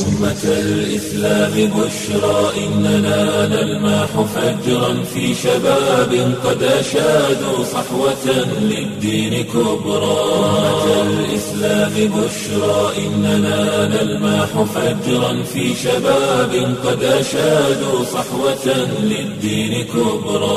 أمة الإسلام بشرى إننا نلمح فجرا في شباب قد أشادوا صحوة للدين كبرى أمة الإسلام بشرى إننا نلمح فجرا في شباب قد أشادوا صحوة للدين كبرى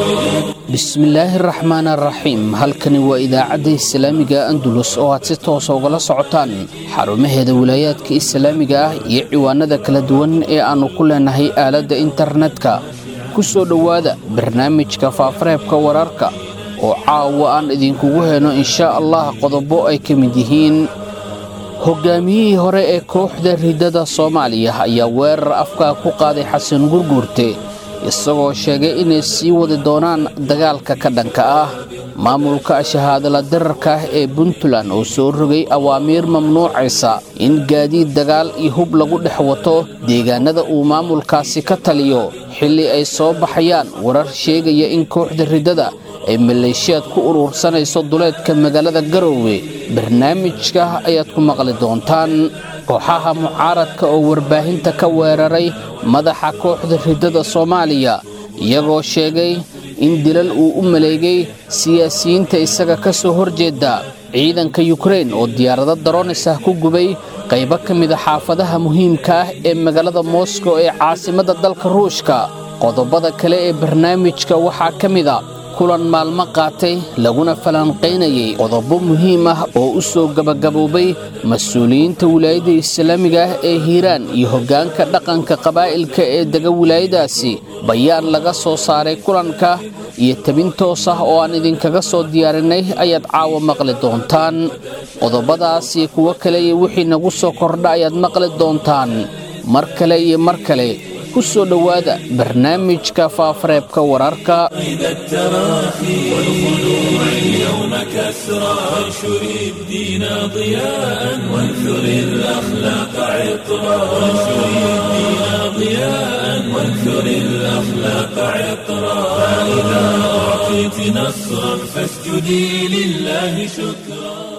bismillaahi raxmaan araxiim halkani waa idaacadda islaamiga andulus oo aad si toosa ugala socotaan xarumaheeda wilaayaadka islaamiga ah iyo ciwaanada kala duwan ee aannu ku leenahay aaladda internetka ku soo dhowaada barnaamijka faafareebka wararka oo caawa aan idinkugu heyno inshaa allah qodobo ay ka mid yihiin hogaamiyihii hore ee kooxda riddada soomaaliya ayaa weerar afkaa ku qaaday xasan gurguurte isagoo sheegay inay sii wadi doonaan dagaalka ka dhanka ah maamulka shahaadala dirarka ah ee puntland oo soo rogay awaamiir mamnuucaysa in gaadiid dagaal iyo hub lagu dhex wato deegaanada uu maamulkaasi ka taliyo xilli ay soo baxayaan warar sheegaya in kooxda riddada ay maleeshiyaad ku urursanayso duleedka magaalada garoowe barnaamijka ayaad ku maqli doontaan kooxaha mucaaradka oo warbaahinta ka weeraray madaxa kooxda riddada soomaaliya iyagoo sheegay in dilal uu u maleegay siyaasiyiinta isaga ka soo horjeeda ciidanka yukrain oo diyaarado daroonis ah ku gubay qaybo ka mida xaafadaha muhiimka ah ee magaalada moskow ee caasimadda dalka ruushka qodobada kale ee barnaamijka waxaa ka mida kulan maalmo qaatay laguna falanqaynayay qodobo muhiim ah oo u soo gabagaboobay mas-uuliyiinta wilaayadda islaamiga ah ee hiiraan iyo hoggaanka dhaqanka qabaa'ilka ee dega wilaayadaasi bayaan laga soo saaray kulanka iyo tabin toos ah oo aan idinkaga soo diyaarinay ayaad caawa maqli doontaan qodobadaas iyo kuwo kale iyo wixii nagu soo kordha ayaad maqli doontaan mar kale iyo mar kale ku soo dhowaada barnaamijka faafareebka wararka إذا التراخي والخلوع اليوم كسرى وانشر الدين ضياء وانثر الأخلاق عطرا وانشر الدين ضياء وانثر الأخلاق عطرا فإذا أعطيت نصرا فاسجدي لله شكرا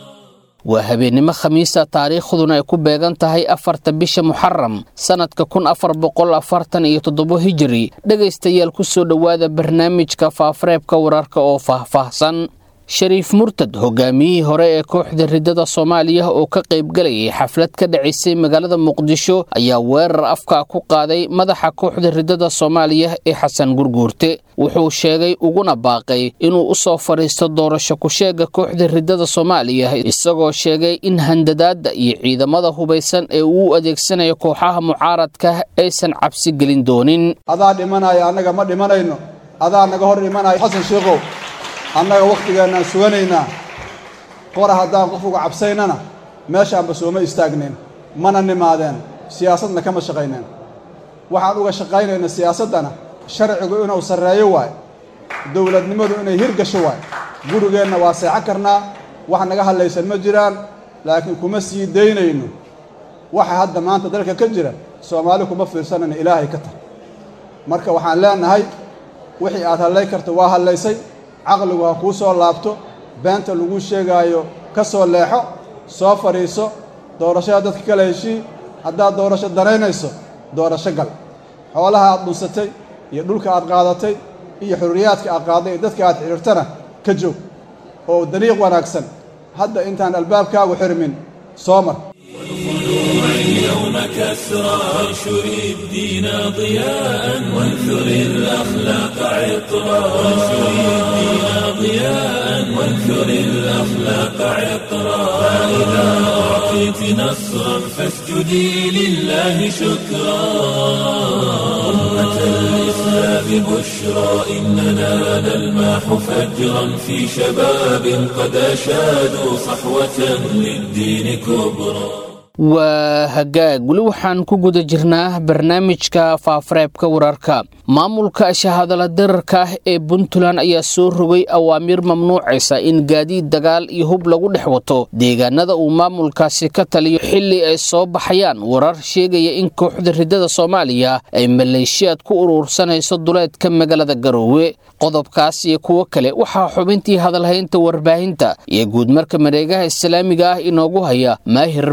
waa habeennimo khamiista taariikhduna ay ku beegan tahay afarta bisha muxaram sannadka kun afar boqol afartan iyo toddobo hijiri dhegaystayaal ku soo dhowaada barnaamijka faafareebka wararka oo faahfaahsan shariif murtad hogaamiyihii hore ee kooxda riddada soomaaliya oo ka qaybgalayay xaflad ka dhacaysay magaalada muqdisho ayaa weerar afkaa ku qaaday madaxa kooxda riddada soomaaliya ee xasan gurguurte wuxuu sheegay uguna baaqay inuu u soo fadhiisto doorasho ku-sheega kooxda riddada soomaaliya isagoo sheegay in handadaadda iyo ciidamada hubaysan ee uu u adeegsanayo kooxaha mucaaradka aysan cabsi gelin doonin adaa dhimanaya annaga ma dhimanayno adaa naga hor dhimanaya xasan sheekhow annaga wakhtigeennaan suganaynaa qora haddaan qof uga cabsaynana meeshaanba sooma istaagnayn mana nimaadeen siyaasadna kama shaqayneen waxaan uga shaqaynayna siyaasaddana sharcigu inuu sarreeyo waay dowladnimadu inay hirgasho waay gurigeenna waa seexan karnaa wax naga hadlaysan ma jiraan laakiin kuma sii daynayno waxa hadda maanta dalka ka jira soomaali kuma fiirsanayna ilaahay ka tar marka waxaan leenahay wixii aad hadlay karta waa hadlaysay caqligu ha kuu soo laabto beenta lagu sheegaayo ka soo leexo soo fadhiiso doorashada dadka kala heshii haddaad doorasho daraynayso doorasho gal xoolaha aad dhunsatay iyo dhulka aad qaadatay iyo xurriyaadka aad qaaday iyo dadka aad xidhiirtana ka joog oo dariiq wanaagsan hadda intaan albaabkaagu xirmin soo mar اليوم كسرى وانشر الدين ضياء وانثر الأخلاق عطرا وانشر الدين ضياء وانثر الأخلاق عطرا فإذا أعطيت نصرا فاسجدي لله شكرا أمة الإسلام بشرى إننا نلمح فجرا في شباب قد أشادوا صحوة للدين كبرى waa hagaag weli waxaan ku guda jirnaa barnaamijka faafareebka wararka maamulka shahadala dirarka ah ee puntland ayaa soo rogay awaamiir mamnuucaysa in gaadiid dagaal iyo hub lagu dhex wato deegaanada uu maamulkaasi ka taliyo xilli ay soo baxayaan warar sheegaya in kooxda riddada soomaaliya ay maleeshiyaad ku urursanayso duleedka magaalada garoowe qodobkaas iyo kuwo kale waxaa xubintii hadalhaynta warbaahinta iyo guudmarka mareegaha islaamiga ah inoogu haya maahir maxmed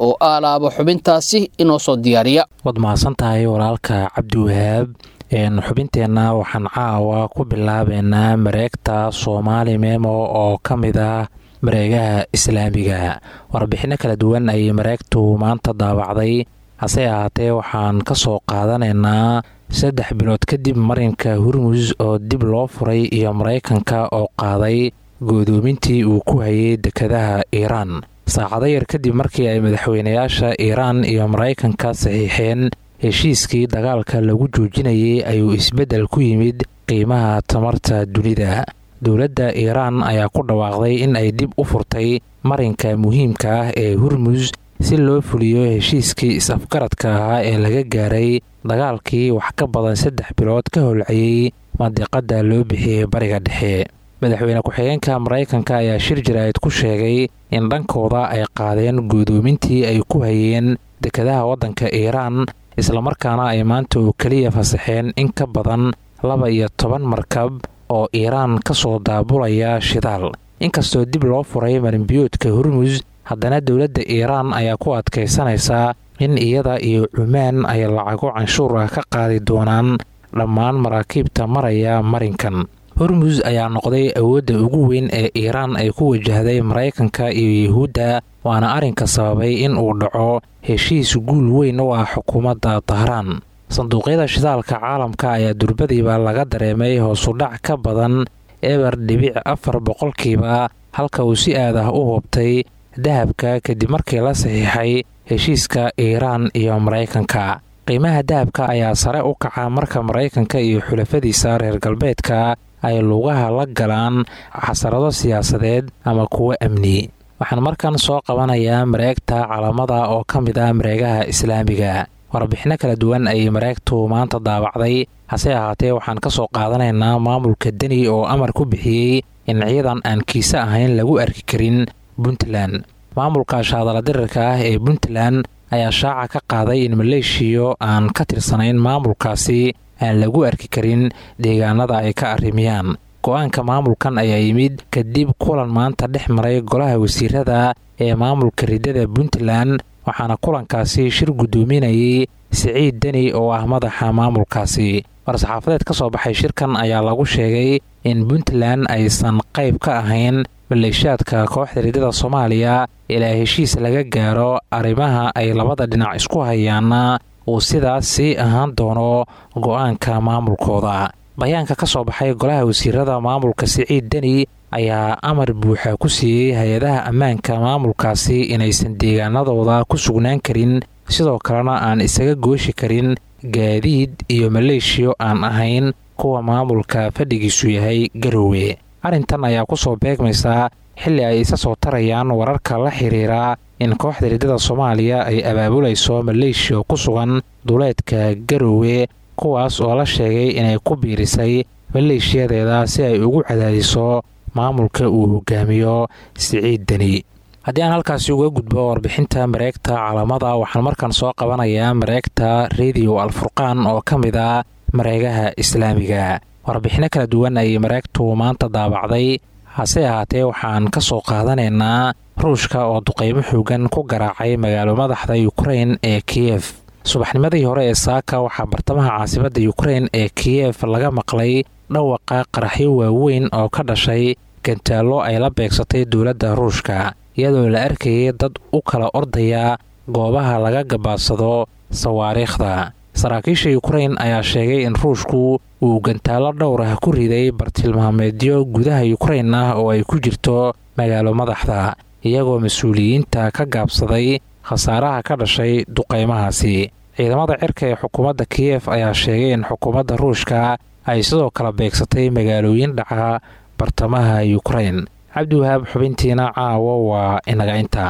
oo aalaaba xubintaasi inoo soo diyaariya waad mahadsan tahay walaalka cabdiwahaab xubinteenna waxaan caawa ku bilaabeynaa mareegta soomaali memo oo ka mid ah mareegaha islaamiga warbixinno kala duwan ayay mareegtu maanta daabacday hase ahaatee waxaan ka soo qaadanaynaa saddex bilood kadib marinka hurmus oo dib loo furay iyo maraykanka oo qaaday goodoomintii uu ku hayay dekadaha iiraan saacado yar kadib markii ay madaxweynayaasha iiraan iyo maraykanka saxiixeen heshiiskii dagaalka lagu joojinayay ayuu isbeddel ku yimid qiimaha tamarta dunida dowladda iiraan ayaa ku dhawaaqday in ay dib u furtay marinka muhiimka ah ee hurmus si loo fuliyo heshiiskii is-afgaradka ahaa ee laga gaaray dagaalkii wax ka badan saddex bilood ka holcayey mandiqadda loo bixiyey bariga dhexe madaxweyne ku-xigeenka maraykanka ayaa shir jaraa'id ku sheegay in dhankooda ay qaadeen guudoomintii ay ku hayeen dekadaha waddanka iiraan islamarkaana ay maanta oo keliya fasaxeen in ka badan laba iyo toban markab oo iiraan ka soo daabulaya shidaal inkastoo dib loo furay marinbiyoodka hurmus haddana dowladda iiraan ayaa ku adkaysanaysaa in iyada iyo cumaan ay lacago canshuur ah ka qaadi doonaan dhammaan maraakiibta maraya marinkan hormus ayaa noqday awoodda ugu weyn ee iiraan ay ku wajahday maraykanka iyo yuhuudda waana arrinka sababay in uu dhaco heshiis guul weyn u ah xukuumadda dahraan sanduuqyada shidaalka caalamka ayaa durbadiiba laga dareemay hoosudhac ka badan eber dhibic afar boqolkiiba halka uu si aad ah u hubtay dahabka kadib markii la saxiixay heshiiska iiraan iyo maraykanka qiimaha dahabka ayaa sare u kaca marka maraykanka iyo xulafadiisa reer galbeedka ay lugaha la galaan xasarado siyaasadeed ama kuwo amni waxaan markan soo qabanayaa mareegta calamada oo ka mid ah mareegaha islaamiga warbixinno kala duwan ayay mareegtu maanta daabacday hase ahaatee waxaan ka soo qaadanaynaa maamulka deni oo amar ku bixiyey in ciidan aan kiise ahayn lagu arki karin puntland maamulka shaadala dirirka ah ee puntland ayaa shaaca ka qaaday in maleeshiyo aan ka tirsanayn maamulkaasi aan lagu arki karin deegaanada ay ka arrimiyaan go-aanka maamulkan ayaa yimid kadib kulan maanta dhex maray golaha wasiirada ee maamulka ridada puntland waxaana kulankaasi shir guddoominayay siciid deni oo ah madaxa maamulkaasi war-saxaafadeed ka soo baxay shirkan ayaa lagu sheegay in puntland aysan qayb ka ahayn maleeshaadka kooxda ridada soomaaliya ilaa heshiis laga gaaro arrimaha ay labada dhinac isku hayaana uu sidaas sii ahaan doono go-aanka maamulkooda bayaanka ka soo baxay golaha wasiirada maamulka siciid deni ayaa amar buuxa ku siiyey hay-adaha ammaanka maamulkaasi inaysan deegaanadooda ku sugnaan karin sidoo kalena aan isaga gooshi karin gaadiid iyo maleeshiyo aan ahayn kuwa maamulka fadhigiisu yahay garowe arrintan ayaa ku soo beegmaysaa xilli ay isa soo tarayaan wararka la xiriira in kooxda ridada soomaaliya ay abaabulayso maleeshiya ku sugan duleedka garowe kuwaas oo la sheegay inay ku biirisay maleeshiyadeeda si ay ugu cadaadiso maamulka uu hogaamiyo siciid deni haddii aan halkaasi uga gudbo warbixinta mareegta calamada waxaan markan soo qabanayaa mareegta rediyo alfurqaan oo ka mid ah mareegaha islaamiga warbixinno kala duwan ayay mareegtu maanta daabacday hase ahaatee waxaan ka soo qaadanaynaa ruushka oo duqaymo xoogan ku garaacay magaalo madaxda yukrain ee kiyef subaxnimadii hore ee saaka waxaa bartamaha caasimadda yukrain ee kiyef laga maqlay dhawaqa qaraxyo waaweyn oo ka dhashay gantaallo ay la beegsatay dowladda ruushka iyadoo la arkayay dad u kala ordaya goobaha laga gabaadsado sawaariikhda saraakiisha yukrain ayaa sheegay in ruushku uu gantaallo dhowr ah ku riday bartilmaameedyo gudaha yukrain ah oo ay ku jirto magaalo madaxda iyagoo mas-uuliyiinta ka gaabsaday khasaaraha ka dhashay duqaymahaasi ciidamada cirka ee xukuumadda kiyef ayaa sheegay in xukuumadda ruushka ay sidoo kale beegsatay magaalooyin dhaca bartamaha yukrain cabdiwahaab xubintiina caawo waa inaga inta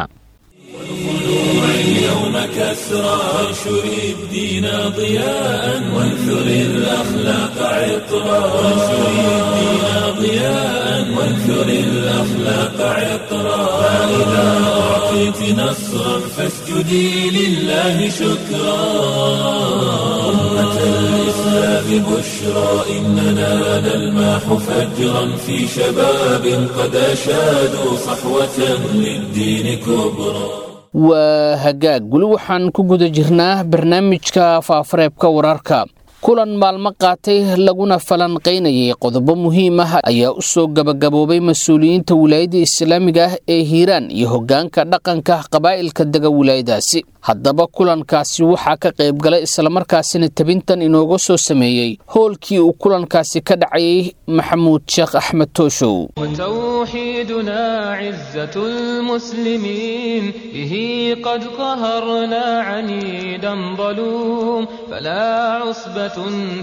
اليوم كسرى وانشر الدين ضياء وانثر الأخلاق عطرا وانشر الدين ضياء وانثر الأخلاق عطرا فإذا أعطيت نصرا فاسجدي لله شكرا أمة الإسلام بشرى إننا نلمح فجرا في شباب قد أشادوا صحوة للدين كبرى waa hagaag weli waxaan ku guda jirnaa barnaamijka faafareebka wararka kulan maalmo qaatay laguna falanqaynayay qodobo muhiim ah ayaa u soo gabagaboobay mas-uuliyiinta wilaayadda islaamiga ah ee hiiraan iyo hoggaanka dhaqanka qabaa'ilka dega wilaayadaasi haddaba kulankaasi waxaa ka qayb galay islamarkaasina tabintan inooga soo sameeyey howlkii uu kulankaasi ka dhacayay maxamuud sheekh axmed tooshow وتوحيدنا عزة المسلمين به قد قهرنا عنيدا ظلوم فلا عصبة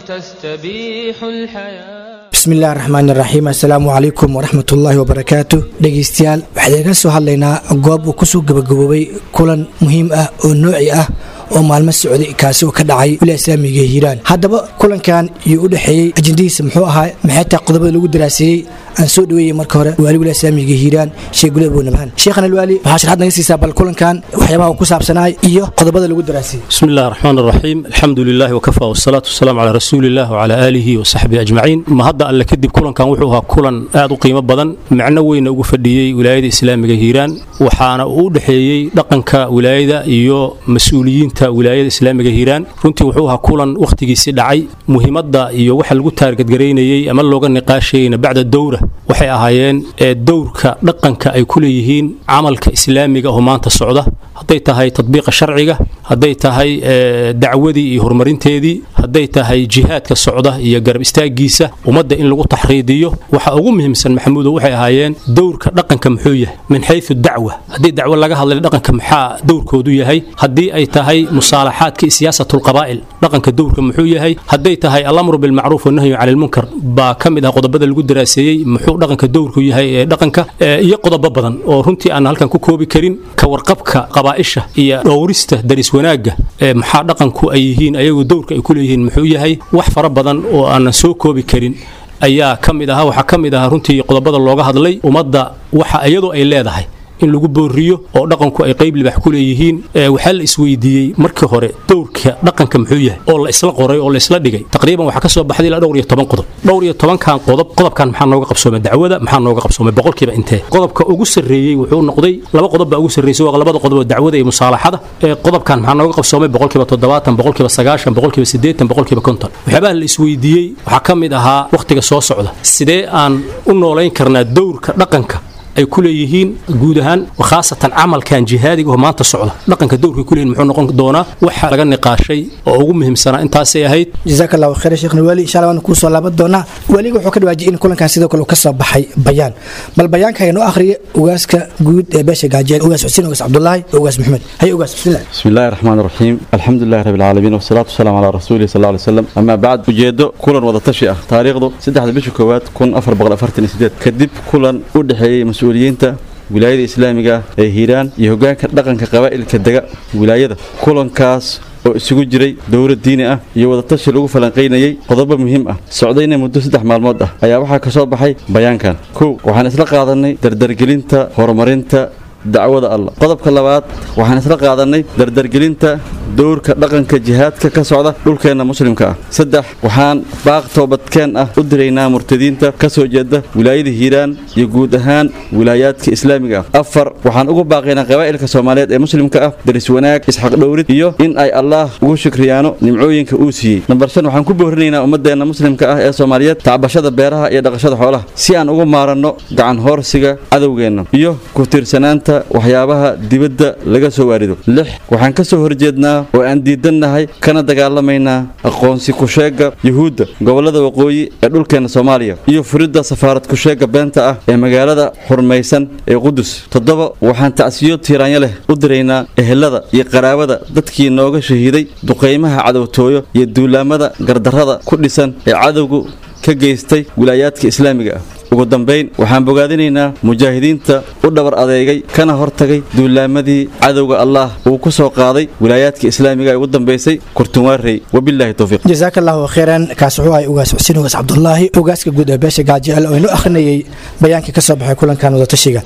تستبيح الحياة bismi illahi raxmaan iraxiim assalaamu calaykum waraxmatullaahi wabarakaatu dhegaystayaal waxaan iga soo hadlaynaa goob uu kusoo gabagaboobay kulan muhiim ah oo nooci ah oo maalmo socday kaasi oo ka dhacay wilaaya islaamiga hiiraan haddaba kulankan iyo u dhexeeyey ajendadiisa muxuu ahaa maxay tahay qodobada lagu daraaseeyey aan soo dhaweeyey marka hore waali wilaaya islaamiga hiiraan sheekh gule abunabhaan sheekhan alwaali waxaa sharxad naga siisaa bal kulankan waxyaabaha uu ku saabsanaay iyo qodobada lagu daraaseeyey بسم الله الرحمن الرحيم الحمد لله وكفى والصلاة والسلام على رسول الله وعلى آله وصحبه أجمعين ما هذا ألا كدب كلن كان وحوها كلن آدو قيمة بدن معنا وين أوقف فديي ولاية إسلامية هيران وحانا أودحيي دقنك ولاية إيو مسؤوليين تا ولاية إسلامية هيران runtii wuxuu ahaa kulan wakhtigiisii dhacay muhiimadda iyo waxa lagu taargadgaraynayey ama looga niqaashayeyna bacda dowra waxay ahaayeen ee dowrka dhaqanka ay ku leeyihiin camalka islaamiga oo maanta socda hadday tahay tadbiiqa sharciga hadday tahay dacwadii iyo horumarinteedii hadday tahay jihaadka socda iyo garab istaagiisa ummadda in lagu taxriidiyo waxa ugu muhiimsan maxamuudo waxay ahaayeen dowrka dhaqanka muxuu yahay min xayu dacwa haddii dacwo laga hadlay dhaqanka maxaa dowrkoodu yahay haddii ay tahay musaalaxaadka iyo siyaasatu lqabaa'il dhaqanka dowrka muxuu yahay hadday tahay alamru bilmacruuf wanahyu cani lmunkar baa ka mid ah qodobada lagu daraaseeyey muxuu dhaqanka dowrku yahay ee dhaqanka iyo qodobo badan oo runtii aan halkan ku koobi karin ka warqabka qabaa'isha iyo dhowrista daris wanaagga ee maxaa dhaqanku ay yihiin ayagu dowrka ay ku leeyihiin muxuu yahay wax fara badan oo aanan soo koobi karin ayaa ka mid ahaa waxaa ka mid ahaa runtii qodobada looga hadlay ummadda waxa iyadoo ay leedahay in lagu booriyo oo dhaqanku ay qayb libax ku leeyihiin waxaa la isweydiiyey markii hore dowrka dhaqanka muxuu yahay oo la isla qoray oo la isla dhigay taqriiban waxaa ka soo baxday ilaa dhowr iyo toban qodob dhowr iyo tobankan qodob qodobkan maxaa nooga qabsoomay dacwada maxaa nooga qabsoomay boqolkiiba intee qodobka ugu sarreeyey wuxuu noqday laba qodob baa ugu sarreysay waa labada qodob oo dacwada iyo musaalaxada qodobkan maxaa nooga qabsoomay boqolkiiba toddobaatan boqolkiiba sagaashan boqolkiiba siddeetan boqolkiiba konton waxyaabaha la isweydiiyey waxaa ka mid ahaa wakhtiga soo socda sidee aan u noolayn karnaa dowrka dhaqanka ay ku leeyihiin guud ahaan khaasatan camalkan jihaadiga oo maanta socda dhaqanka dowrka ku leeyihin muxuu noqon doonaa waxa laga niqaashay oo ugu muhiimsanaa intaasay ahayd jazaaka allahu khayr sheekhna waali insha allah waan kuu soo laaban doonaa weliga wuxuu ka dhawaajiyay in kulankan sidoo kale uu ka soo baxay bayaan bal bayaanka inoo akhriya ugaaska guud ee beesha gaajeel ugaas xuseen ugaas cabdullaahi ugaas maxmed hay ugaas bismillah بسم الله الرحمن الرحيم الحمد لله رب العالمين والصلاة والسلام على رسوله صلى الله عليه وسلم أما بعد ujeedo kulan wada tashi ah taariikhdu saddexda bisha koowaad kun afar boqol afartan iyo sideed kadib kulan u dhexeeyey mas-uuliyiinta wilaayada islaamiga ah ee hiiraan iyo hoggaanka dhaqanka qabaa'ilka dega wilaayada kulankaas oo isugu jiray dowlad diini ah iyo wadatashi lagu falanqaynayey qodobo muhiim ah socdayna muddo saddex maalmood ah ayaa waxaa ka soo baxay bayaankan kow waxaan isla qaadanay dardargelinta horumarinta dacwada allah qodobka labaad waxaan isla qaadanay dardargelinta dowrka dhaqanka jihaadka ka socda dhulkeenna muslimka ah saddex waxaan baaq toobadkeen ah u diraynaa murtadiinta ka soo jeeda wilaayada hiiraan iyo guud ahaan wilaayaadka islaamiga ah afar waxaan ugu baaqaynaa qabaa'ilka soomaaliyeed ee muslimka ah daris wanaag isxaq dhowrid iyo in ay allaah ugu shukriyaano nimcooyinka uu siiyey nambar shan waxaan ku boorinaynaa ummadeenna muslimka ah ee soomaaliyeed tacbashada beeraha iyo dhaqashada xoolaha si aan ugu maaranno gacan hoorsiga cadowgeenna iyo ku tiirsanaanta waxyaabaha dibadda laga soo waarido lix waxaan ka soo horjeednaa oo aan diidannahay kana dagaalamaynaa aqoonsi kusheegga yuhuudda gobollada waqooyi ee dhulkeenna soomaaliya iyo furidda safaarad kusheegga beenta ah ee magaalada xurmaysan ee qudus toddoba waxaan tacsiyo tiiraanyo leh u diraynaa ehelada iyo qaraabada dadkii nooga shahiiday duqaymaha cadowtooyo iyo duulaamada gardarrada ku dhisan ee cadowgu ka geystay wilaayaadka islaamiga ah ugu dambayn waxaan bogaadinaynaa mujaahidiinta u dhabar adeegay kana hortagay duulaamadii cadowga allaah uu ku soo qaaday wilaayaadka islaamiga ee ugu dambaysay kurtunwaarey wabilaahi towfiiq jazaaka allahu khayran kaas wuxuu ahay ugaas xuseen ugaas cabdullaahi ugaaska guud ee beesha gaajeel oo inoo akhrinayay bayaankii ka soo baxay kulankan wadatashiga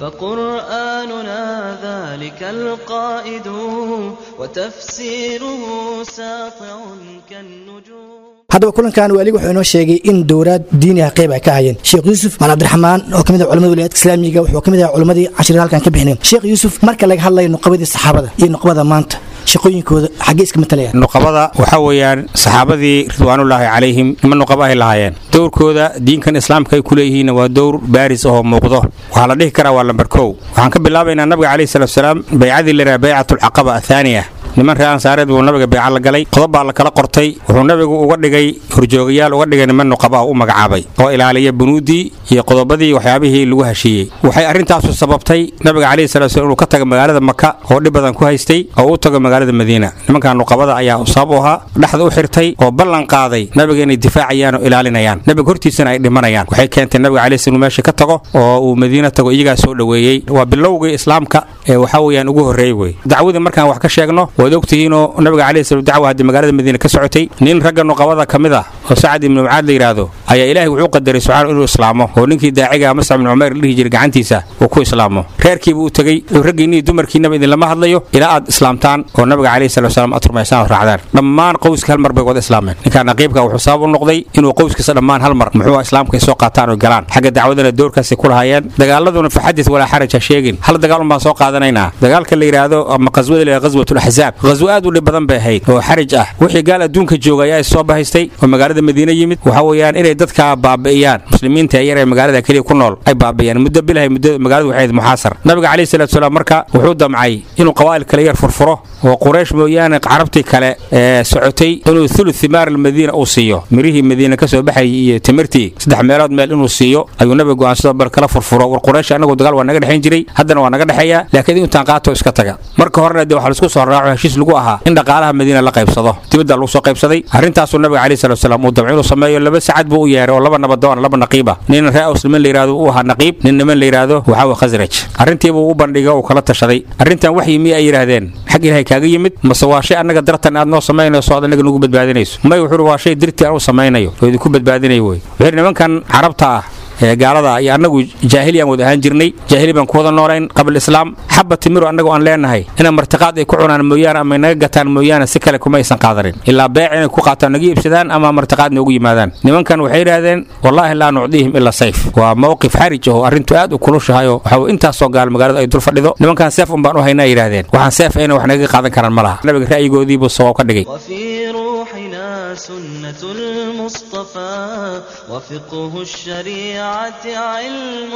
فقرآننا ذلك القائد وتفسيره ساطع كالنجوم haddaba kulankan waaliga wuxuu inoo sheegay in dowlaad diini ah qayb ay ka hayeen sheekh yuusuf maan cabdiraxmaan oo ka mid ah culamada wilayaadka islaamiga wuxuu ka mid ah culammadii cashirada halkan ka bixineen sheekh yuusuf marka laga hadlayo nuqabadii saxaabada iyo nuqbada maanta shaqooyinkooda xaggee iska matalayaan nuqabada waxaa weeyaan saxaabadii ridwaanullaahi calayhim nima nuqaba ay lahaayeen dowrkooda diinkan islaamka ay ku leeyihiinna waa dowr baaris ahoo muuqdo waxaa la dhihi karaa waa lambar kow waxaan ka bilaabaynaa nabiga calayhi salatu wasalaam baycadii laydhaha baycatulcaqaba athaaniya niman reer ansaareed buu nabiga beeca la galay qodob baa la kala qortay wuxuu nabigu uga dhigay horjoogayaal uga dhigay niman nuqaba ah u magacaabay oo ilaaliya bunuuddii iyo qodobadii waxyaabihii lagu heshiiyey waxay arrintaasu sababtay nabiga calayhi salatu wasalaam inuu ka tago magaalada maka oo dhib badan ku haystay oo u tago magaalada madiina nimankan nuqabada ayaa sabab u ahaa dhexda u xirtay oo ballan qaaday nabiga inay difaacayaan oo ilaalinayaan nabiga hortiisana ay dhimanayaan waxay keentay nabiga calayhi salaam inuu meesha ka tago oo uu madiina tago iyagaa soo dhoweeyey waa bilowgii islaamka ee waxaa weeyaan ugu horreeyey wey dacwadii markaan wax ka sheegno waad ogtihiinoo nabiga calayhi salaam dacwa haddii magaalada madiina ka socotay nin ragga nuqabada ka mid ah oo sacad ibnu mucaad la yidhaahdo ayaa ilaahay wuxuu qadaray subxaana inuu islaamo oo ninkii daaciga mascab ibnu cumayr la dhihi jiray gacantiisa uu ku islaamo reerkiibuu u tegey raggiinii dumarkiinaba idinlama hadlayo ilaa aad islaamtaan oo nabiga calayhi salatu wasalaam aad rumaysaan oo raacdaan dhammaan qowska hal mar bay wada islaameen ninkaan naqiibka wuxuu sabab u noqday inuu qowskiisa dhammaan hal mar muxuu islaamka ay soo qaataan oo galaan xagga dacwadana doorkaasay ku lahaayeen dagaaladuna fa xadis walaa xaraj ha sheegin hal dagaal un baan soo qaadanaynaa dagaalka la yidhaahdo ama qaswada la yidhahdo qaswatul axzaab qaswo aad u dhib badan bay ahayd oo xaraj ah wixii gaal adduunka jooga ayaa is soo bahaystay oo magaalada madiine yimid waxa weeyaan inay dadka baabi'iyaan muslimiinta yar ee magaalada keliya ku nool ay baabi'iyaan muddo bilahay muddo magaaladu waxay ahayd muxaasar nabiga calayhi salatu wasalaam marka wuxuu damcay inuu qawaa'il kale yar furfuro oo quraysh mooyaane carabtii kale ee socotay inuu thuluth thimaar almadiina uu siiyo mirihii madiina ka soo baxayay iyo timirtii saddex meelood meel inuu siiyo ayuu nabiga go'aansado bal kala furfuro war quraysh annagu dagaal waa naga dhexayn jiray haddana waa naga dhexeeya laakiin intaan qaato iska taga marka horena dee waxaa laisku soo raaco heshiis lagu ahaa in dhaqaalaha madiina la qaybsado dibadda lagu soo qaybsaday arrintaasuu nabiga calayhi salatu wasalaam uu damco inuu sameeyo laba sacad buu u yeeray oo laba nabadoon laba naqiiba nin ree aws niman la yidhahdo uu ahaa naqiib nin niman la yidhaahdo waxaa wa khasraj arrintiibuu u bandhigay uu kala tashaday arrintan waxyi miya ay yidhaahdeen xag ilaahay kaaga yimid mase waa shay annaga dartan aad noo samaynayso oad annaga nugu badbaadinayso may wuxuu waa shay dirtii aan u samaynayo oo idinku badbaadinayo wey wuxuu nimankan carabta ah ee gaalada iyo annagu jaahiliyaan wada ahaan jirnay jaahili baan ku wada noolayn qabl islaam xabba timiru annagu aan leenahay inaan martiqaad ay ku cunaan mooyaane ama naga gataan mooyaane si kale kuma aysan qaadanin ilaa beec inay ku qaataan naga iibsadaan ama martiqaad noogu yimaadaan nimankan waxay yidhaahdeen wallaahi laa nucdiihim ila sayf waa mowqif xarij oo arrintu aad u kulushahayo waxa intaasoo gaal magaaladu ay dul fadhido nimankan seef un baan u haynaa yidhaahdeen waxaan seef ayna wax naga qaadan karaan ma laha nabiga ra'yigoodiibuu sawaab ka dhigay وفي روحنا سنة المصطفى وفقه الشريعة علم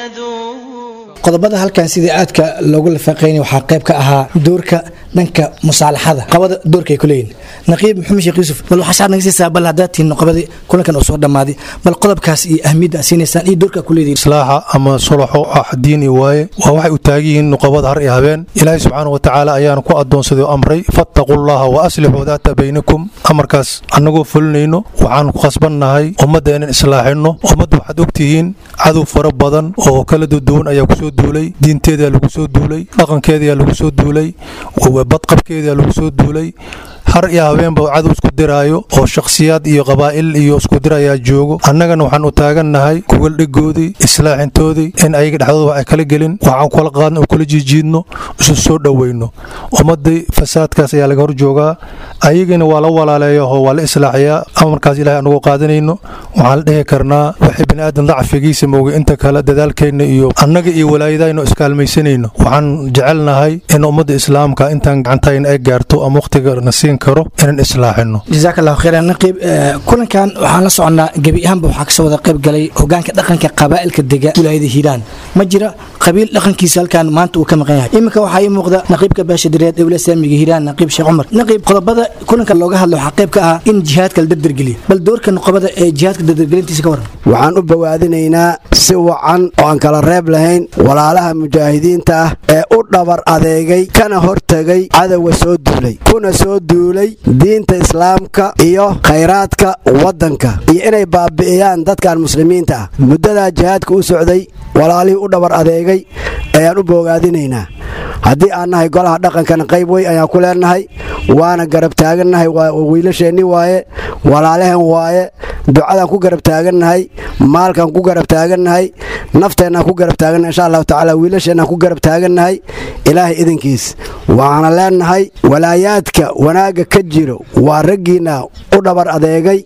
يدوم qodobada halkan sidii aadka loogu lafaqaynay waxaa qayb ka ahaa doorka dhanka musaalaxada qabada doorka ay ku leeyihin naqiib maxamed sheekh yuusuf bal waxaa shaad naga siisaa bal haddaad tihiin noqobadii kulankan oo soo dhammaaday bal qodobkaas iyo ahmiyadda aad siinaysaan iyo doorka ku leedihin islaaxa ama sulaxo ah diini waaye waa waxay u taagan yihiin nuqabada har iyo habeen ilaahay subxaana wa tacaala ayaana ku addoonsaday oo amray fattaquu llaha wa aslixuu daata baynikum amarkaas annagoo fulinayno waxaan ku khasbannahay ummadda inaan islaaxinno ummadda waxaad ogtihiin cadow fara badan oo kala duduwan ayaa kusoo duulay diinteedaa lagu soo duulay dhaqankeedayaa lagu soo duulay badqabkeedaa lagu soo duulay har iyo habeenba cadow isku diraayo oo shakhsiyaad iyo qabaa'il iyo isku dir ayaa joogo annagana waxaan u taagannahay kuwaldhigoodii islaaxintoodii in ayaga dhexdooda wax ay kala gelin waxaan kula qaadno oo kula jiijiidno isu soo dhoweyno ummaddii fasaadkaas ayaa laga hor joogaa ayagana waa la walaaleeya oo waa la islaaxiyaa amarkaas ilahay anagoo qaadanayno waxaan la dhihi karnaa waxay bini'aadan dacfigiisa moogay inta kale dadaalkeenna iyo annaga iyo walaayadayno iskaalmaysanayno waxaan jecelnahay in ummadda islaamka intaan gacantayna ay gaarto ama wakhtiga na siin karo inaan islaaxino jazaak allahu khayran naqiib kulankan waxaan la soconnaa gebi ahaanba waxaa kasoo wada qayb galay hogaanka dhaqanka qabaa'ilka dega wilaayada hiiraan ma jira qabiil dhaqankiisa halkan maanta uu ka maqan yahay iminka waxaa ii muuqda naqiibka beesha direed ee wilaaya islaamiga hiiraan naqiib sheekh cumar naqiib qodobada kulanka looga hadla waxaa qayb ka ah in jihaadka la dardargeliyo bal doorka nuqobada ee jihaadka dardargelintiisa ka waran waxaan u bawaadinaynaa si wacan oo aan kala reeb lahayn walaalaha mujaahidiinta ah ee u dhabar adeegay kana hortegay cadowga soo duulay kuna soo duulay diinta islaamka iyo khayraadka waddanka iyo inay baabi'iyaan dadkan muslimiinta ah muddadaa jihaadka u socday walaalihii u dhabar adeegay ayaan u boogaadinaynaa haddii aan nahay golaha dhaqankana qayb wey ayaan ku leenahay waana garab taagannahay wiilasheenni waaye walaalehen waaye ducadaan ku garab taagannahay maalkaan ku garab taagannahay nafteennaan ku garab taagannahay insha allahu tacaala wiilasheenaan ku garab taagannahay ilaahay idinkiis waxaana leenahay walaayaadka wanaagga ka jiro waa raggiinna u dhabar adeegay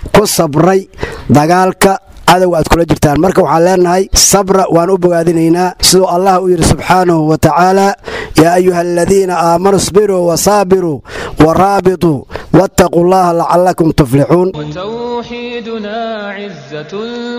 ku sabray dagaalka cadowga aad kula jirtaan marka waxaan leenahay sabra waan u bogaadinaynaa siduu allah u yidhi subxaanahu wa tacaala yaa ayuha aladiina aamanuu isbiruu wasaabiruu waraabituu wattaquu llaha lacalakum tuflixuun وتوحيدنا عزة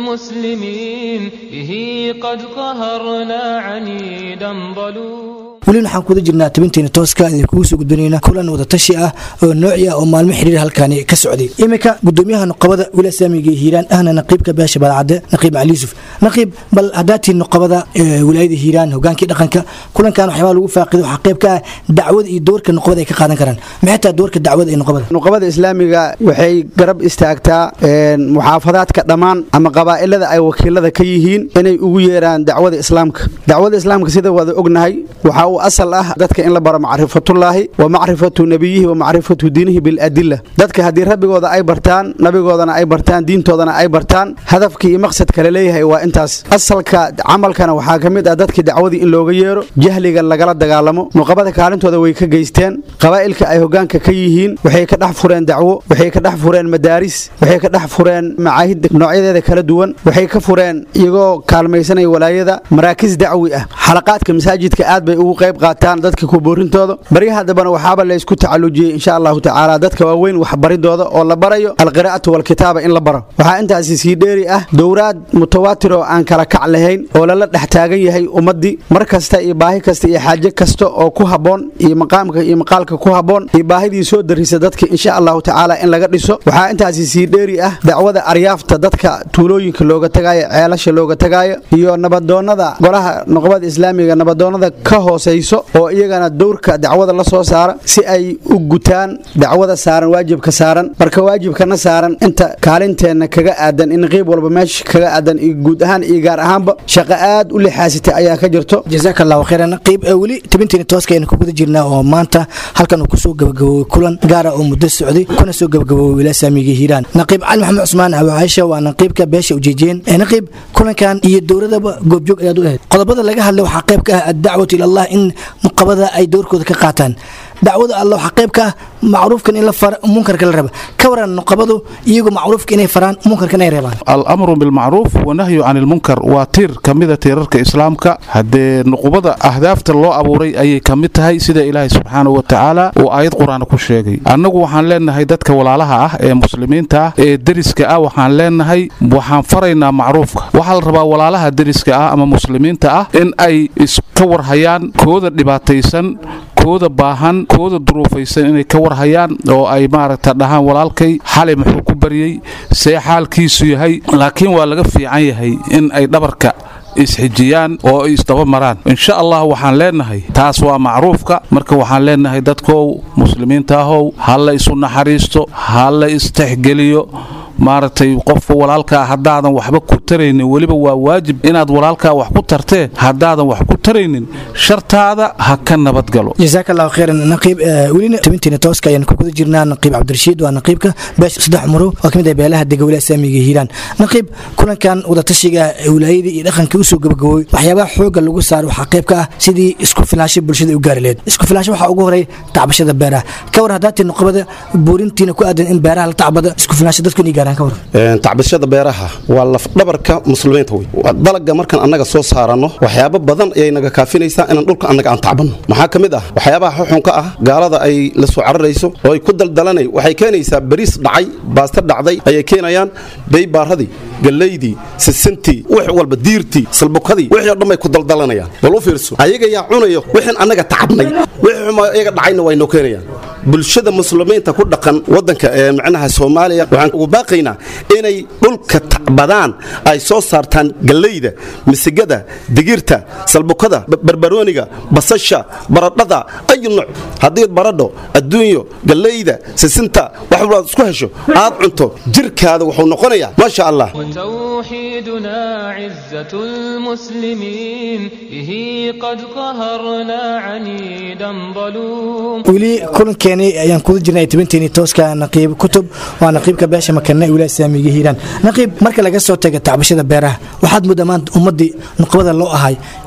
المسلمين به قد قهرنا عنيدا ظلوم weli waxaan kuda jirnaa tabinteena tooska idinkugu soo gudbinayna kulan wadatashi ah oo nooci ah oo maalmo xiriir halkaani ka socday iminka gudoomiyaha nuqabada wiila saamiga hiiraan ahna naqiibka beesha balcadde naqiib cali yuusuf naqiib bal haddaatiin nuqabada wilaayada hiiraan hogaankii dhaqanka kulankan waxyaabaa lagu faaqiday waxaa qayb ka ah dacwada iyo doorka nuqabada ay ka qaadan karaan maxay taa doorka dacwada ee nuqabada nuqabada islaamiga waxay garab istaagtaa muxaafadaadka dhammaan ama qabaa'ilada ay wakiilada ka yihiin inay ugu yeeraan dacwada islaamka dacwada islaamka sida wada ognahay waxaa uu asal ah dadka in la baro macrifatullaahi wa macrifatu nebiyihi wa macrifatu diinihi biladilla dadka haddii rabbigooda ay bartaan nabigoodana ay bartaan diintoodana ay bartaan hadafkii iyo maqsadka la leeyahay waa intaas asalka camalkana waxaa ka mid ah dadkii dacwadii in looga yeero jahliga lagala dagaalamo nuqabada kaalintooda way ka geysteen qabaa'ilka ay hogaanka ka yihiin waxay ka dhex fureen dacwo waxay ka dhex fureen madaaris waxay ka dhex fureen macaahid noocyadeeda kala duwan waxay ka fureen iyagoo kaalmaysanaya walaayada maraakiis dacwi ah xalaqaadka masaajidka aad bay ugu qayb qaataan dadka kuboorintooda baryaha dambana waxaaba laysku tacalujiyey insha allahu tacaala dadka waaweyn waxbaridooda oo la barayo alqiraa'atu walkitaaba in la baro waxaa intaasi sii dheeri ah dowraad mutawaatir oo aan kala kac lahayn oo lala dhex taagan yahay ummaddii mar kasta iyo baahi kasta iyo xaaje kasta oo ku habboon iyo maqaamka iyo maqaalka ku habboon iyo baahidii soo darisa dadka insha allahu tacaala in laga dhiso waxaa intaasi sii dheeri ah dacwada aryaafta dadka tuulooyinka looga tagaayo ceelasha looga tagaayo iyo nabadoonnada golaha nuqbada islaamiga nabadoonnada ka hooseyso oo iyagana dowrka dacwada la soo saara si ay u gutaan dacwada saaran waajibka saaran marka waajibkana saaran inta kaalinteenna kaga aadan in qeyb walba meesha kaga aadan iyo guud ahaan iyo gaar ahaanba shaqo aad u lixaasitay ayaa ka jirto jazaaka allahu khayran naqiib weli tabinteena tooska aynu ku guda jirnaa oo maanta halkan uu kusoo gabagaboobay kulan gaara oo muddo socday kuna soo gabagaboobay wiilaa saamiga hiiraan naqiib cali maxamed cusmaan abu caaisha waa naqiibka beesha ujeejeen naqiib kulankan iyo dowladaba goobjoog ayaad u ahayd qodobada laga hadlay waxaa qayb ka ah addacwatu ilallah in nuqabada ay doorkooda ka qaataan dacwada alla waxaa qayb ka ah macruufkan in la fara munkarka la raba ka waran nuqabadu iyagu macruufka inay faraan munkarka inay reebaan alamru bilmacruuf wanahyu can ilmunkar waa tiir ka mida tiirarka islaamka haddee nuqubada ahdaafta loo abuuray ayay ka mid tahay sida ilaahay subxaanahu wa tacaala uu aayad qur-aan ku sheegay annagu waxaan leenahay dadka walaalaha ah ee muslimiinta ah ee deriska ah waxaan leenahay waxaan faraynaa macruufka waxaa la rabaa walaalaha deriska ah ama muslimiinta ah in ay iska warhayaan kooda dhibaataysan kooda baahan kooda duruufaysan inay ka warhayaan oo ay maaragta dhahaan walaalkay xalay muxuu ku baryey see xaalkiisu yahay laakiin waa laga fiican yahay in ay dhabarka isxijiyaan oo ay isdaba maraan insha allah waxaan leenahay taas waa macruufka marka waxaan leenahay dadkow muslimiinta ahow ha la isu naxariisto ha la istexgeliyo maaragtay qofka walaalkaa haddaadan waxba ku taraynin weliba waa waajib inaad walaalkaa wax ku tartee haddaadan wax ku taraynin shartaada ha ka nabadgalo jazaaka allahu khayran naqiib welina tabinteena tooska ayaan ku guda jirnaa naqiib cabdirashiid waa naqiibka beesha saddex umaro waa ka mid ah beelaha dega wilaaya saamiga hiiraan naqiib kulankan wadatashiga wilaayadii iyo dhaqankii usoo gabagaboobay waxyaabaha xoogga lagu saaro waxaa qayb ka ah sidii isku filaansho bulshada u gaari leed isku filaansho waxaa ugu horay tacbashada beeraha ka war haddaatii nuqabada buurintiina ku aadan in beeraha la tacbada isku filaansho dadku inay gaaraan ka war tacbashada beeraha waa lafdhabarka muslimiinta wey dalaga markaan annaga soo saaranno waxyaabo badan ayay naga kaafinaysaa inaan dhulka annaga aan tacbanno maxaa ka mid ah waxyaabaha xuxunka ah gaalada ay la soo cararayso oo ay ku daldalanay waxay keenaysaa bariis dhacay baasto dhacday ayay keenayaan beybaaradii gallaydii sisintii wix walba diirtii salbukadii wixii o dhan bay ku daldalanayaan bal u fiirso ayaga yaa cunayo wixin annaga tacabnay wixii xuma iyaga dhacayna way noo keenayaan bulshada muslimiinta ku dhaqan wadanka ee macnaha soomaaliya waxaan ugu baaqaynaa inay dhulka tacbadaan ay soo saartaan gallayda misigada digirta salbukada barbarooniga basasha baradhada ayu nuuc haddii baradho adduunyo gallayda sisinta wax walbaad isku hesho aad cunto jirkaada wuxuu noqonayaa maasha allah وتوحيدنا عزة المسلمين به قد قهرنا عنيدا ظلوم weli kulankeenii ayaan kuda jirnay tabinteeni tooska naqiib kutub waa naqiibka beesha makane wilaaya saamiga hiiraan naqiib marka laga soo taga tacbashada beeraha waxaad mudda maanta ummadii nuqbada loo ahay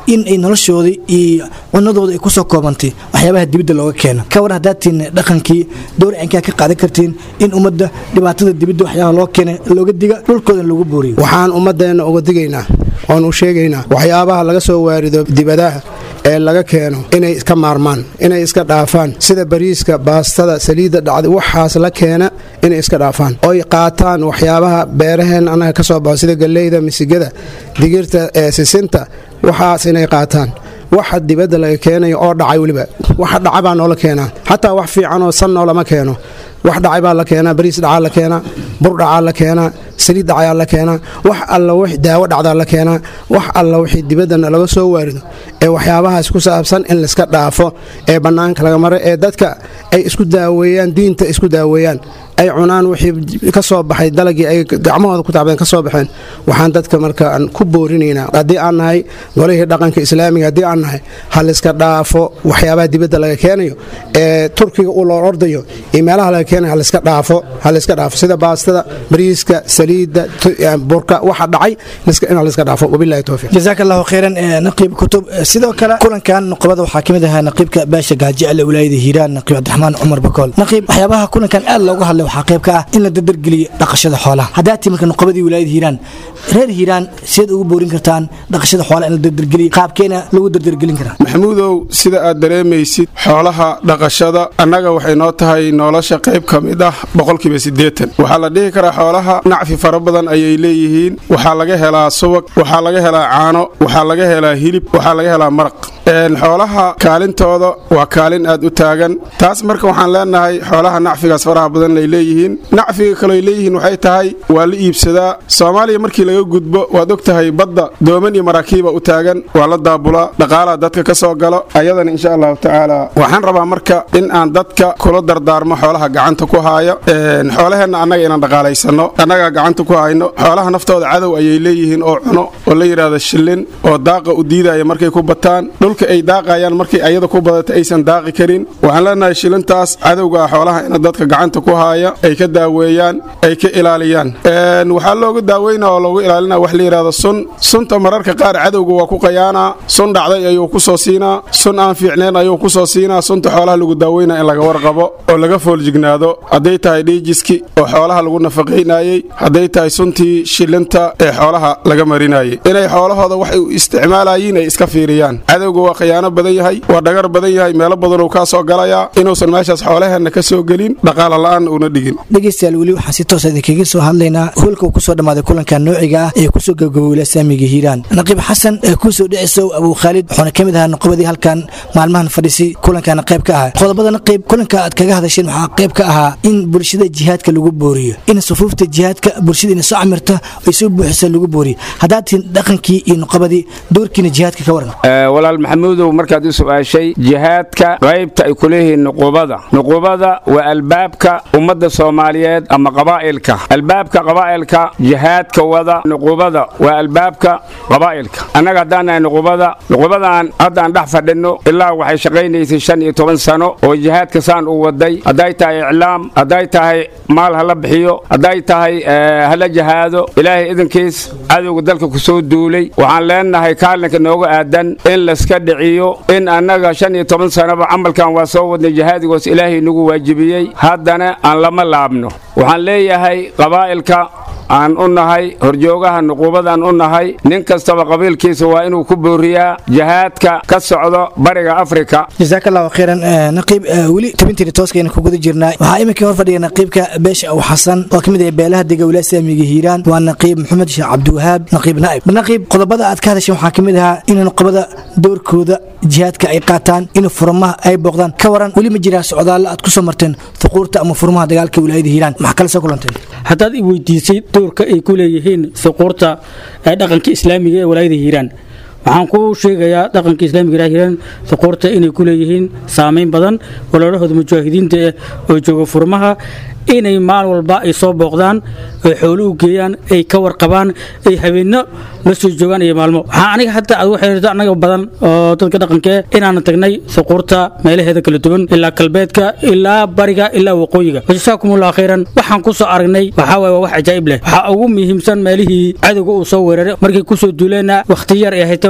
in ay noloshoodii iyo cunadooda ay kusoo koobantay waxyaabaha dibadda looga keeno ka war haddaad tihiin dhaqankii door cinkaa ka qaadan kartiin in ummadda dhibaatada dibadda waxyaabaha loo keenay looga diga dhulkoodan lagu booriyo waxaan ummadeenna uga digaynaa oon u sheegaynaa waxyaabaha laga soo waarido dibadaha ee laga keeno inay iska maarmaan inay iska dhaafaan sida bariiska baastada saliidda dhacday waxaas la keena inay iska dhaafaan oy qaataan waxyaabaha beeraheen annaga ka soo baxo sida galleyda misigada digirta ee sisinta waxaas inay qaataan waxa dibadda laga keenayo oo dhacay weliba waxa dhaca baa noola keenaa xataa wax fiicanoo san noolama keeno wax dhacay baa la keenaa bariis dhacaa la keenaa bur dhacaa la keenaa saliid dhacayaa la keenaa wax alla wix daawo dhacdaa la keenaa wax alla wixii dibaddana laga soo waarido ee waxyaabahaas ku saabsan in layska dhaafo ee bannaanka laga maro ee dadka ay isku daaweeyaan diinta isku daaweeyaan ay cunaan wixii ka soo baxay dalagii ay gacmahooda ku tacbeen ka soo baxeen waxaan dadka markaan ku boorinaynaa haddii aan nahay golihii dhaqanka islaamiga haddii aan nahay ha layska dhaafo waxyaabaha dibadda laga keenayo ee turkiga uu loo ordayo iyo meelaha laga keenayo ha layska dhaafo ha layska dhaafo sida baastada bariiska saliidda burka waxa dhacay in layska dhaafo wabillahi towfiiq jazaaka allahu khayran naqiib kutub sidoo kale kulankan nuqbada waxaa ka mid ahaa naqiibka baasha gaajecel ee wilaayada hiiraan naqiib cabdiraxmaan cumar bakool naqiib waxyaabaha kulankan aad looga hadlay waxaa qayb ka ah in la dardargeliyo dhaqashada xoolaha haddaa timarka nuqbadii wilaayada hiiraan reer hiiraan sidaad ugu boorin kartaan dhaqashada xoolaha in la dardargeliyo qaabkeena lagu dardargelin karaa maxamuudow sida aad dareemaysid xoolaha dhaqashada annaga waxay noo tahay nolosha qayb ka mid ah boqolkiiba siddeetan waxaa la dhihi karaa xoolaha nacfi fara badan ayay leeyihiin waxaa laga helaa subag waxaa laga helaa caano waxaa laga helaa hilib waxaa laga helaa maraq xoolaha kaalintooda waa kaalin aad u taagan taas marka waxaan leenahay xoolaha nacfigaas faraha badan ay leeyihiin nacfiga kaloy leeyihiin waxay tahay waa la iibsadaa soomaaliya markii laga gudbo waad og tahay badda dooman iyo maraakiiba u taagan waa la daabulaa dhaqaalaa dadka ka soo galo ayadana insha allahu tacaala waxaan rabaa marka in aan dadka kula dardaarmo xoolaha gacanta ku haaya xoolaheenna annaga inaan dhaqaalaysanno annagaa gacanta ku hayno xoolaha naftooda cadow ayay leeyihiin oo cuno oo la yidhaahdo shillin oo daaqa u diidaya markay ku bataan dhulka ay daaqayaan markay ayada ku badata aysan daaqi karin waxaan leenahay shilintaas cadowga ah xoolaha ina dadka gacanta ku haaya ay ka daaweeyaan ay ka ilaaliyaan waxaa looga daaweyna oo loogu ilaalina wax la yidhahdo sun sunta mararka qaar cadowga waa ku qayaanaa sun dhacday ayuu ku soo siinaa sun aan fiicneen ayuu ku soo siinaa sunta xoolaha lagu daaweynaa in laga warqabo oo laga fooljignaado hadday tahay dhiijiski oo xoolaha lagu nafaqaynayey hadday tahay suntii shilinta ee xoolaha laga marinayay inay xoolahooda waxay u isticmaalayiin ay iska fiiriyaan cadowga waa khiyaano badan yahay waa dhagar badan yahay meelo badanuu kaa soo galayaa inuusan meeshaas xoolaheenna ka soo gelin dhaqaala la'aan uuna dhigin dhegeystayaal weli waxaan si toosa idinkaga soo hadlaynaa hoolka uu kusoo dhammaaday kulanka noociga ah ee kusoo gabgabowla saamiga hiiraan naqiib xasan ee kuusoo dhicisow abuu khaalid wuxuuna ka mid ahaa nuqbadii halkan maalmahan fadhisi kulankana qayb ka ahaa qodobada naqiib kulanka aad kaga hadasheen waxaa qayb ka ahaa in bulshada jihaadka lagu booriyo in sufuufta jihaadka bulshada ina soo camirta ay soo buuxisa lagu booriyo haddaad tihin dhaqankii iyo nuqabadii doorkiina jihaadka ka waran walaal maxamuudow markaad u su-aashay jihaadka qaybta ay ku leeyihiin nuqubada nuqubada waa albaabka ummadda soomaaliyeed ama qabaa'ilka albaabka qabaa'ilka jihaadka wada nuqubada waa albaabka qabaa'ilka annaga haddaan nahay nuqubada nuqubadan haddaan dhex fadhinno ilaa waxay shaqaynaysay shan iyo toban sano oo jihaadka saan u waday hadday tahay iclaam hadday tahay maal hala bixiyo hadday tahay hala jahaado ilaahay idankiis cadowga dalka ku soo duulay waxaan leenahay kaalinka nooga aadan in layska dhiciyo in annaga shan iyo toban sanaba camalkan waa soo wadnay jihaadigoos ilaahay nagu waajibiyey haddana aan lama laabno waxaan leeyahay qabaa'ilka aan u nahay horjoogaha nuquubadaan u nahay nin kastaba qabiilkiisa waa inuu ku booriyaa jihaadka ka socdo bariga afrika jazaaka allahu khayran naqiib weli tabintiina tooskayna ku guda jirnaa waxaa iminkii hor fadhiya naqiibka beesha aw xasan oo ka mid ah beelaha dega wilaa saamiga hiiraan waa naqiib maxamed sheekh cabdiwahaab naqiib naa'ib naqiib qodobada aad ka hadasheen waxaa ka mid ahaa in nuqabada doorkooda jihaadka ay qaataan in furmaha ay booqdaan ka waran weli ma jiraa socdaalla aad ku soo marteen fuquurta ama furmaha dagaalka wilaayada hiiraan maxaa kale soo kulanteen haddaad i weydiisay doorka ay ku leeyihiin suquurta ee dhaqanka islaamiga ee walaayada hiiraan waxaan ku sheegayaa dhaqanka islaamiga hiiraan suquurta inay ku leeyihiin saameyn badan walaalahooda mujaahidiinta eh oo jooga furmaha inay maalin walba ay soo booqdaan ay xoolo u geeyaan ay ka warqabaan ay habeenno la soo joogaan iyo maalmo waxaa aniga hadda aad u xiriirto annaga badan oo dadka dhaqankee inaan tagnay suquurta meelaheeda kala duwan ilaa galbeedka ilaa bariga ilaa waqooyiga wajasaakumullah khayran waxaan ku soo aragnay waxaa waye waa wax cajaa'ib leh waxaa ugu muhiimsan meelihii cadowga uu soo weeraray markay kusoo duuleenna wakhti yar ay haytay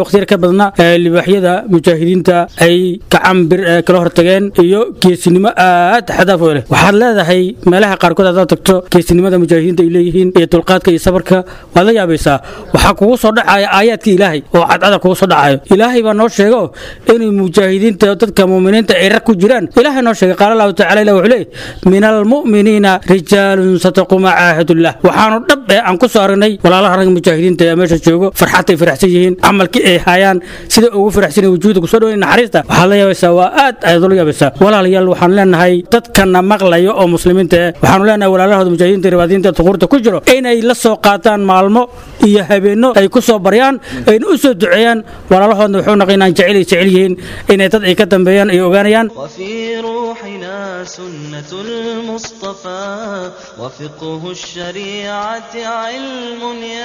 waqtiyar ka badna libaaxyada mujaahidiinta ay gacan bir kala hortageen iyo geesinimo aad xadaaf u leh waxaad leedahay meelaha qaarkood haddaad tagto geesinimada mujaahidiinta ay leeyihiin iyo dulqaadka iyo sabarka waad la yaabaysaa waxaa kugu soo dhacaya aayaadka ilaahay oo cadcada kugu soo dhacayo ilaahay baa noo sheego inay mujaahidiinta dadka muuminiinta ay rag ku jiraan ilaahay noo sheegay qaala allahu tacala ilah wuxuu leeyahy min almu'miniina rijaalun sataquu maca caahidullah waxaanu dhab ee aan ku soo aragnay walaalaha rag mujaahidiinta ee meesha joogo farxadtay faraxsan yihiin camalkii ay hayaan sida ugu faraxsan wujuuda kusoo dhaweyn naxariista waxaad la yaabaysaa waa aad ayaad ula yaabaysaa walaalayaal waxaan leenahay dadkana maqlayo oo muslimiinta eh waxaanu leenahay walaalahooda mujaahidiinta ribaadiinta tuquurta ku jiro inay la soo qaataan maalmo iyo habeenno ay ku soo baryaan ayna u soo duceeyaan walaalahoodna wuxuu naqay inaan jecel ay jecel yihiin inay dad ay ka dambeeyaan ay ogaanayaan وفي روحنا سنة المصطفى وفقه الشريعة علم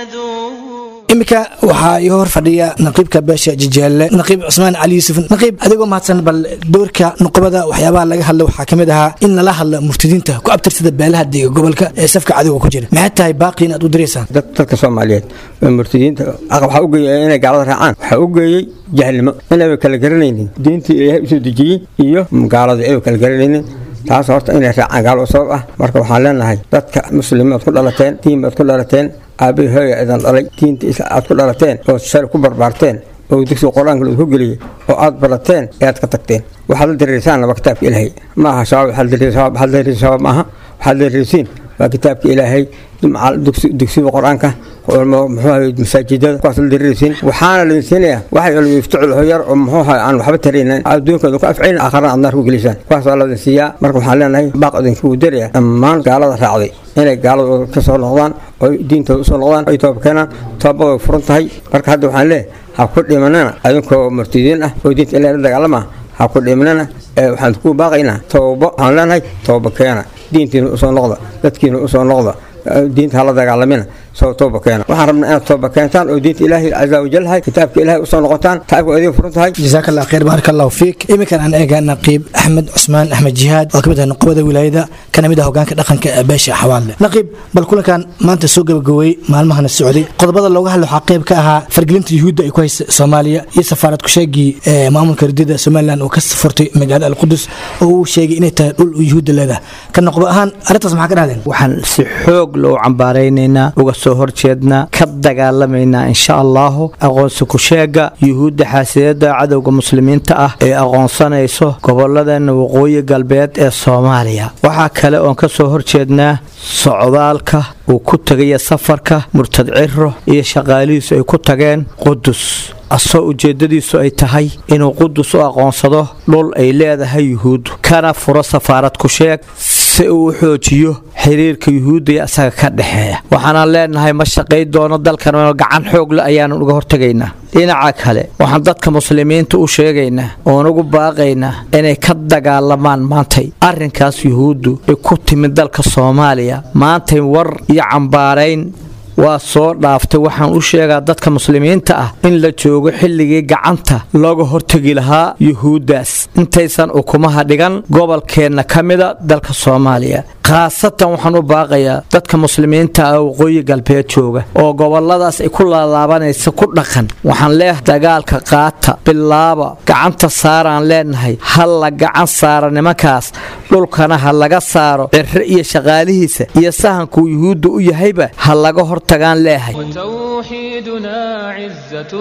يدوم iminka waxaa ii hor fadhiya naqiibka beesha jijeelle naqiib cusmaan cali yuusuf naqiib adigoo mahadsan bal doorka nuqbada waxyaabaha laga hadla waxaa ka mid ahaa in lala hadla murtadiinta ku abtirsada beelaha deega gobolka ee safka cadowga ku jira maxay tahay baaqi inaad u diraysaan dadka soomaaliyeed ee murtadiinta waxaa u geeyay inay gaalada raacaan waxaa u geeyey jahlnimo inayba kala garanaynin diintii ilaahay usoo dejiyey iyo gaalada ayba kala garanaynin taas horta inay raacaan gaalo sabab ah marka waxaan leenahay dadka muslimiin ku dhalateen diin baad ku dhalateen aabihi hooya idan dhalay diinta aad ku dhalateen oo shari ku barbaarteen oo dugsiga qur-aanka lagu geliyey oo aad barateen ee aad ka tagteen waxaad la dareersaanna waa kitaabka ilaahay ma aha shabaab waxaad dareersiin shabaab maaha waxaad dareersiin waa kitaabka ilaahay dugsiga qur-aanka muxuu ahay masaajidada kuwaas la dareersiin waxaana la siinayaa waxay iftucul hoyar oo muxuu ahay aan waxba taraynan adduunkooda ku afcayn aakhirana aad naar ku gelisaan kuwaas waa la siiyaa marka waxaan leenahay baaq idinku daraya dhammaan gaalada raacday inay gaalada ka soo noqdaan oo diintooda usoo noqdaan ay tooba keenaan toobada way furan tahay marka hadda waxaan leeyahay ha ku dhimanana adinkoo murtidiin ah oo diinta ilahay la dagaalama ha ku dhimanana waxaan ku baaqaynaa tooba waxaan leenahay tooba keena diintiina usoo noqda dadkiina usoo noqda diinta hala dagaalamina soo tooba keena waxaan rabnaa inaad tooba keentaan oo diinta ilaahay caza wajalhay kitaabka ilaahay usoo noqotaan taabka idin furan tahay jazaaka allah khayr baaraka allahu fiik iminkan aan eegaa naqiib axmed cusmaan axmed jihaad oo ka mid ah nuqbada wilaayada kana mid ah hogaanka dhaqanka ee beesha xawaadle naqiib bal kulankan maanta soo gabagabowey maalmahana socday qodobada looga hadla waxaa qayb ka ahaa fargelinta yuhuudda ay ku haysa soomaaliya iyo safaarad kusheegii ee maamulka ridida somalilan oo ka furtay magaalada alqudus oo uu sheegay inay tahay dhul yuhuudda leedahay ka noqdo ahaan arrintaas maxaa ka dhahdeen waxaan si xoog loo cambaaraynaynaa uga soo horjeednaa ka dagaalamaynaa insha allahu aqoonsi kusheega yuhuudda xaasiyada cadowga muslimiinta ah ee aqoonsanayso goboladeenna waqooyi galbeed ee soomaaliya waxaa kale oon ka soo horjeednaa socdaalka uu ku tegaya safarka murtad ciro iyo shaqaalihiisu ay ku tageen qudus asoo ujeeddadiisu ay tahay inuu qudus u aqoonsado dhul ay leedahay yuhuuddu kana furo safaarad ku sheeg si uu u xoojiyo xiriirka yuhuudda iyo isaga ka dhexeeya waxaanaan leenahay ma shaqay doono dalkan gacan xoogle ayaanu uga hortegaynaa dhinaca kale waxaan dadka muslimiinta u sheegaynaa oon ugu baaqaynaa inay ka dagaalamaan maantay arrinkaas yuhuuddu ay ku timid dalka soomaaliya maantay war iyo cambaarayn waa soo dhaaftay waxaan u sheegaa dadka muslimiinta ah in la joogo xilligii gacanta looga hortegi lahaa yuhuuddaas intaysan ukumaha dhigan gobolkeenna ka mida dalka soomaaliya khaasatan waxaan u baaqayaa dadka muslimiinta ah waqooyi galbeed jooga oo goboladaas ay ku laalaabanaysa ku dhaqan waxaan leeyahay dagaalka qaata bilaaba gacanta saaraan leenahay ha la gacan saara nimankaas dhulkana ha laga saaro cirre iyo shaqaalihiisa iyo sahankuu yuhuudda u yahayba ha laga hortagaan leehay وتوحيدنا عزة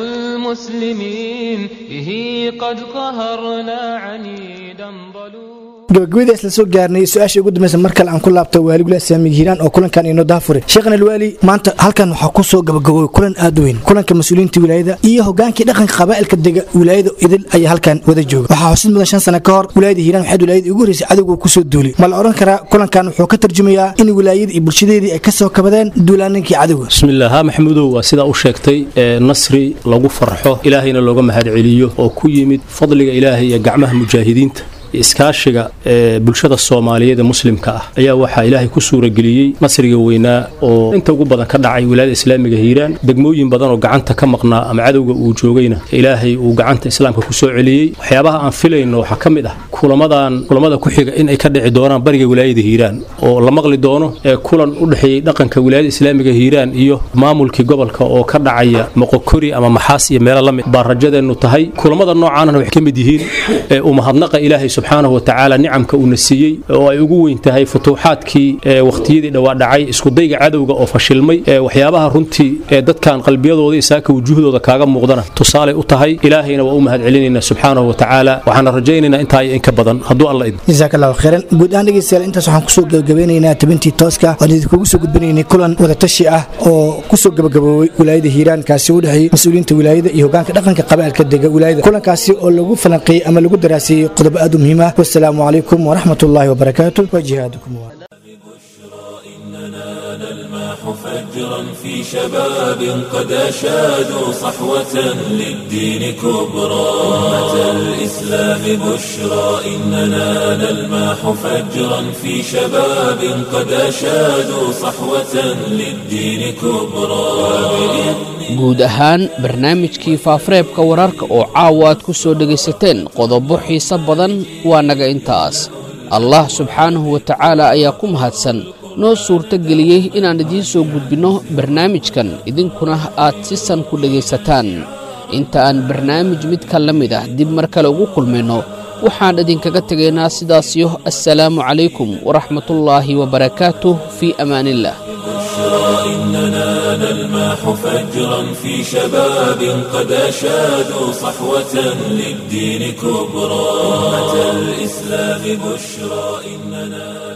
المسلمين به قد قهرنا عنيدا ظلوما gabagabadii isla soo gaarnay su-aasha ugu dambaysa mar kale aan ku laabto waaligula saamiga hiiraan oo kulankan inoo daafure sheekhan alwaali maanta halkan waxaa ku soo gabagaboway kulan aad u weyn kulanka mas-uuliyiinta wilaayada iyo hogaankii dhaqanka qabaa'ilka dega wilaayada idil ayaa halkan wada jooga waxaa xusid mudan shan sano ka hor wilaayada hiiraan waxaad wilaayada ugu horreysay cadowga kusoo duulay ma la odhan karaa kulankan wuxuu ka tarjumayaa in wilaayada iyo bulshadeedii ay ka soo kabadeen duulaaninkii cadowga bismillaah ha maxamuudow waa sidaa u sheegtay ee nasri lagu farxo ilaahayna looga mahadceliyo oo ku yimid fadliga ilaahay iyo gacmaha mujaahidiinta iskaashiga ee bulshada soomaaliyeed ee muslimka ah ayaa waxaa ilaahay ku suurageliyey nasriga weynaa oo inta ugu badan ka dhacay wilaayada islaamiga hiiraan degmooyin badan oo gacanta ka maqnaa ama cadowga uu joogayna ilaahay uu gacanta islaamka ku soo celiyey waxyaabaha aan filayno waxaa ka mid ah kulamadan kulamada ku xiga in ay ka dhici doonaan bariga wilaayada hiiraan oo la maqli doono ee kulan u dhexeeyey dhaqanka wilaayada islaamiga hiiraan iyo maamulkii gobolka oo ka dhacaya moqokori ama maxaas iyo meelo la mid baa rajadeennu tahay kulamada noocaanana waxay ka mid yihiin ee uu mahadnaqa ilaahay subxaanahu watacaala nicamka uuna siiyey oo ay ugu weyn tahay futuuxaadkii ee wakhtiyadii dhowaa dhacay iskudayga cadowga oo fashilmay ee waxyaabaha runtii ee dadkan qalbiyadooda isaaka wujuuhdooda kaaga muuqdana tusaalay u tahay ilaahayna waa u mahad celinaynaa subxaanahu watacaala waxaana rajaynaynaa intaa iyo in ka badan hadduu alla idmo jazaak allahu khayran guud ahaan dhegeystayaal intaas waxaan kusoo gabagabeynaynaa tabintii tooska waan idinkugu soo gudbinaynay kulan wadatashi ah oo kusoo gabagaboobay wilaayada hiiraan kaasi u dhexeeyey mas-uuliyiinta wilaayada iyo hogaanka dhaqanka qabaalka dega wilaayada kulankaasi oo lagu falanqeeyey ama lagu daraasiyey qodobo aad u muhiim ah wasalaamu calaykum waraxmat ullaahi wabarakaatu wa jihaadukum فجرا في شباب قد أشادوا صحوة للدين كبرى أمة الإسلام بشرى إننا نلماح فجرا في شباب قد أشادوا صحوة للدين كبرى guud ahaan barnaamijkii faafareebka wararka oo caawa aad ku soo dhegaysateen qodobo xiise badan waa naga intaas allah subxaanahu wa tacaala ayaa ku mahadsan noo suurto geliyey inaan idiin soo gudbinno barnaamijkan idinkuna aad si san ku dhegaysataan inta aan barnaamij midka la mid ah dib mar kale ugu kulmayno waxaan idinkaga tegaynaa sidaasiyo assalaamu calaykum waraxmatullaahi wabarakaatuh fii amaaniillah إننا نلماح فجرا في شباب قد أشادوا صحوة للدين كبرى أمة الإسلام بشرى إننا